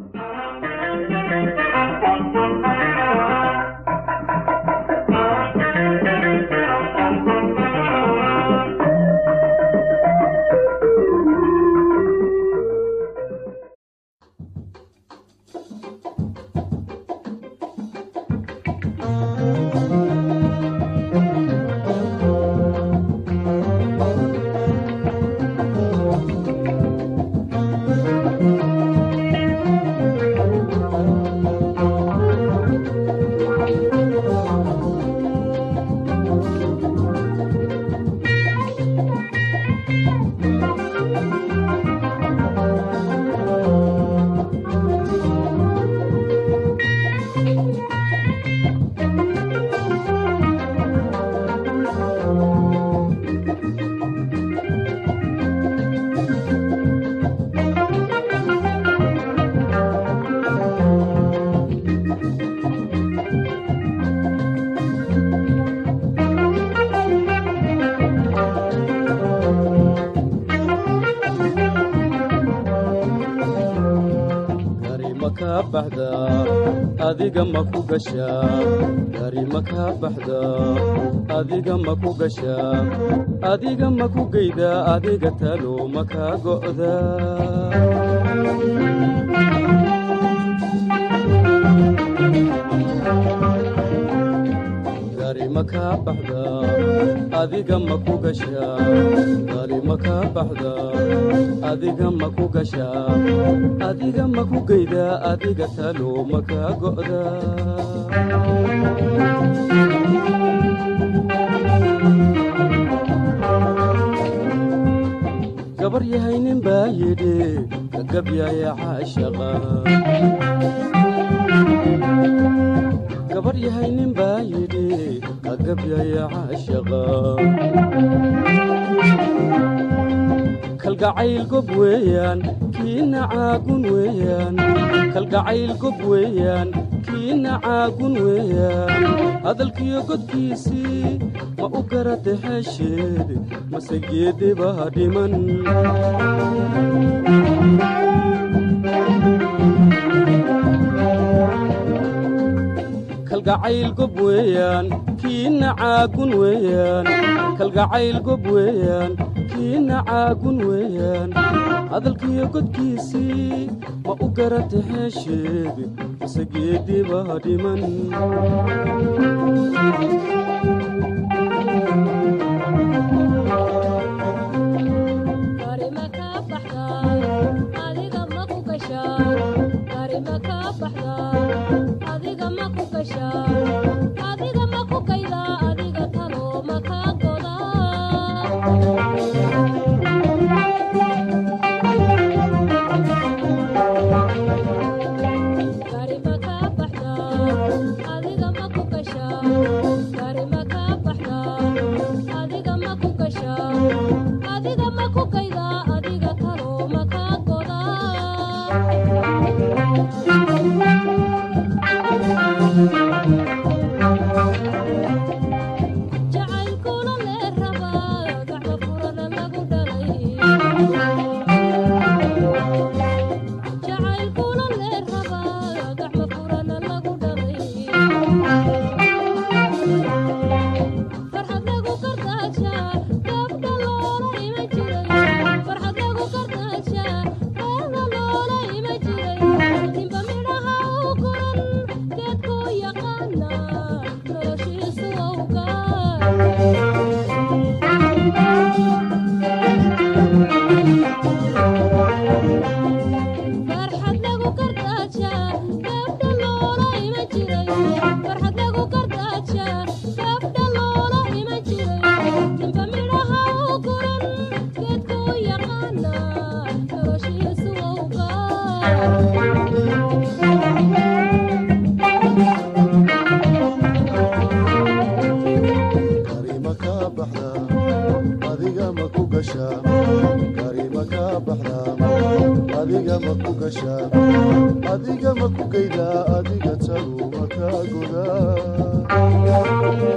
gari ma kaa baxdaa adiga ma ku gashaa gari ma kaa baxdaa adiga ma ku gashaa adiga ma ku geydaa adiga talo ma kaa go'daa gari ma kaa baxdaa adiga ma ku gashaa gari ma kaa baxdaa adiga ma ku gashaa adiga ma ku geydaa adiga talo ma kaa go'daa gabar yahay nin baa yidhi gagabyaya caashaqa gabar yahay nin baa yidhi gagabyaya caashaqa kalgacayl gob weeyaan kiina caagun weeyaan kalgacayl gob weeyaan kiina caagun weeyaan hadalkiyo godkiisii ma u garata hesheed mase geedibaa dhiman kalgacayl gob weeyaan kiina caagun weeyaan kalgacayl gob weeyaan kiina caagun weeyaan hadalkiyo godkiisii ma u garata hesheed mase geedibaa dhiman adiga ma ku kayda adiga talo ma kaa goda gari ma kaa baxda adiga ma ku gasha gari ma kaa baxda adiga ma ku gasha adiga ma ku kayda adiga talo ma kaa goda jacaylkuna lee rabaa gacmo furana lagu dhalay jacaylkuna lee rabaa gacmo furana lagu dhalay farxad lagu kardaashaa gabdha loola ima jiray farxad lagu kardaashaa reerna loola ima jiray ninba midhaha u koran geedkuu yaqaana noloshiisu awgaa farxad lagu kardaashaa gabdha loola ima jiray farxad lagu kardaashaa gabdha loola ima jiray ninba midhaha u koran geedkuu yaqaana noloshiisu awgaa garima kaa baxdaa adiga ma ku gashaa garima kaa baxdaa adiga ma ku gashaa adiga ma ku geydaa adiga talu ma kaa godaa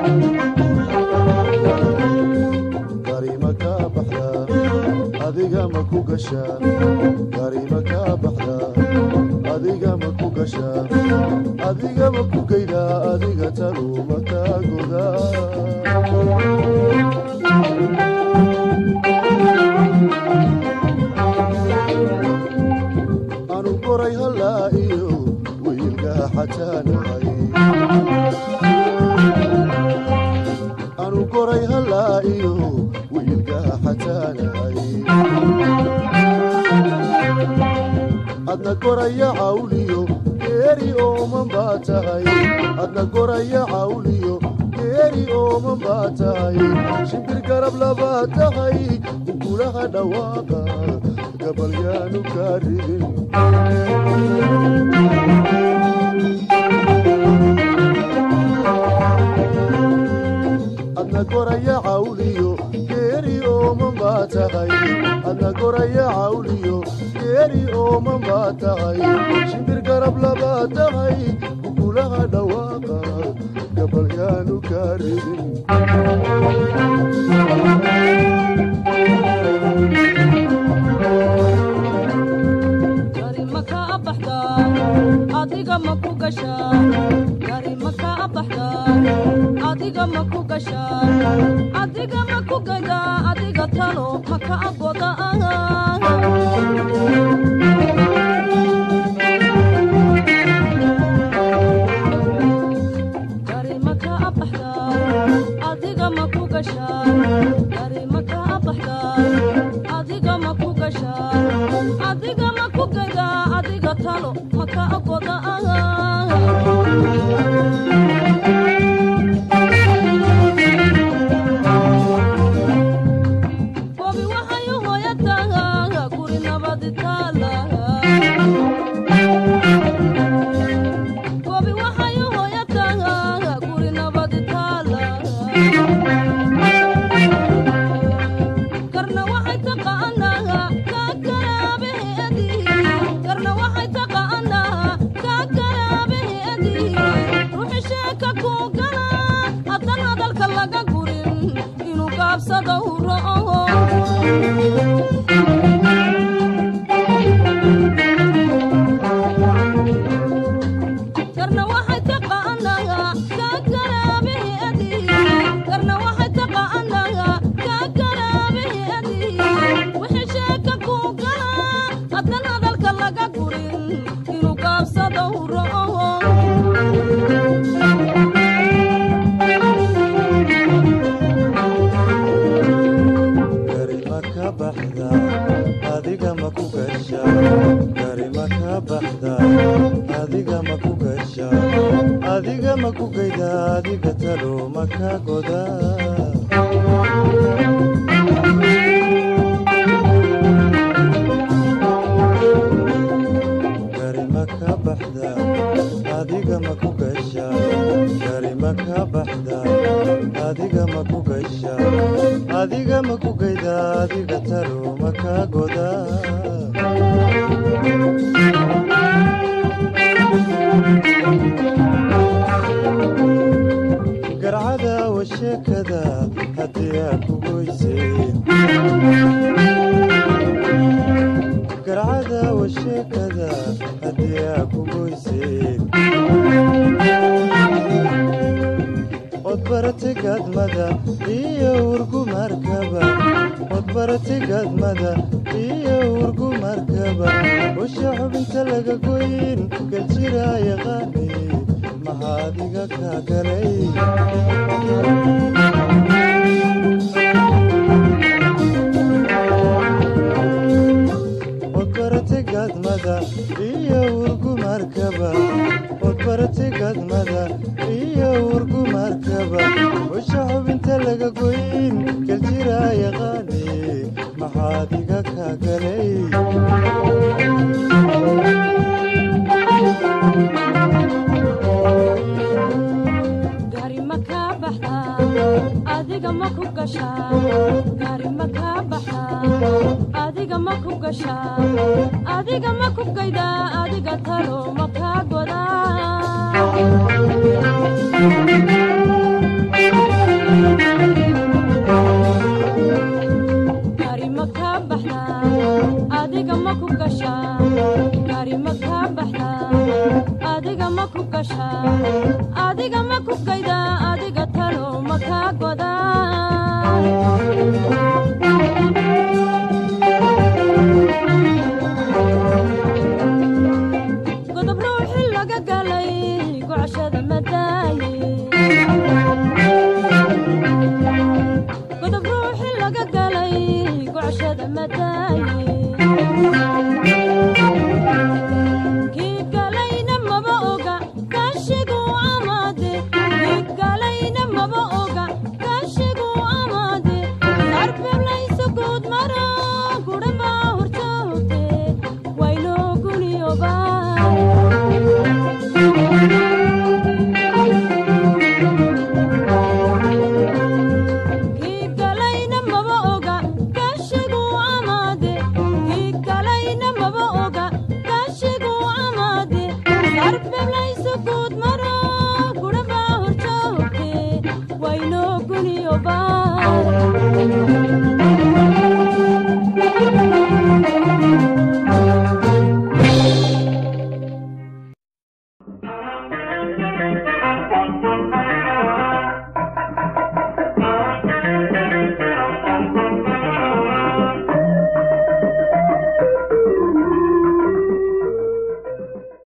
garima kaa baxdaa adiga ma ku gashaa gari ma kaa baxdaa adiga ma ku gashaa adiga ma ku geydaa adiga talu ma kaa godaa anu goray hallaa iyo wiilgaa xataanahay anu goray hallaa iyo wiilgaa xataanahay adna goraya cawliyo geeri ooman baa tahay adna goraya cawliyo geeri ooman baa tahay shimbir garab labaa tahay gugulaha dhawaaqa gabalyaanu kaa ridin adna goraya cawliyo geeri ooman baa tahay adna goraya cawliyo geeri ooman baa tahay shimbir garab labaa tahay gugulaha dhawaaqa gabalyaanu kaa ridin gari ma kaa baxdaa adiga ma ku gashaa gari ma kaa baxdaa adiga ma ku gashaa adiga ma ku gadaa adiga talo ma kaa godaa gari ma kaa baxdaa adiga ma ku gashaa gari ma kaa baxdaa adiga ma ku gashaa adiga ma ku gadaa adiga talo ma kaa godaa bobi waxay u hooyataa guri nabadi taala bobi waxay u hooyataa guri nabadi taala karna waxay taqaanaa kaa garaabaheedi karna waxay taqaanaa kaa garaabaheedi ruuxi sheeka ku gala haddan hadalka laga gurin inuu gaabsada u ro'o karna waxay taqaanaa kaa garaabaheedi karna waxay taqaanaa kaa garaabaheedi wixii sheeka ku gala haddan hadalka laga gurin inuu gaabsada u ro'o gari ma ka baxda adiga ma ku gasha gari ma ka baxda adiga ma ku gasha adiga ma ku geyda adiga talo ma ka goda gari ma ka baxda adiga ma ku gasha gari ma ka baxda adiga ma ku gasha adiga ma ku geyda adiga talo ma ka goda garcada washeekada haddii aa ku goyseen garcada washeekada haddii aa ku goyseen od barate gadmada iyo urgumarkaba od barate gadmada iyo urgumarkaba usha xubinta laga goyn galjira yaqaani maxaa adiga kaa galay od barate gadmada iyo urgumarkaba od barate gadmada iyo urgumarkaba usha xubinta laga goyn galjira yaqaani maxaa adiga kaa galay gari ma kaa baxdaa adiga ma ku gashaa gari ma kaa baxdaa adiga ma ku gashaa adiga ma ku gaydaa adiga talo ma kaa godaa gari ma kaa baxdaa adiga ma ku gashaa gari ma kaa baxdaa adiga ma ku gashaa adiga ma ku gaydaa adiga talo ma kaa godaa godob ruuxi laga galay gocashada madaaye godob ruuxi laga galay gocashada madaaye kii galayna maba oga kaashigu amaade kii galayna maba oga kaashigu amaade arbeblayso guud mara gudhaba horjoogte waynoo guniyoba kii galayna maba oga kaashigu amaade kii galayna maba oga kaashigu amaade arbeblayso guud mara gudhaba horjoogte waynoo guniyoba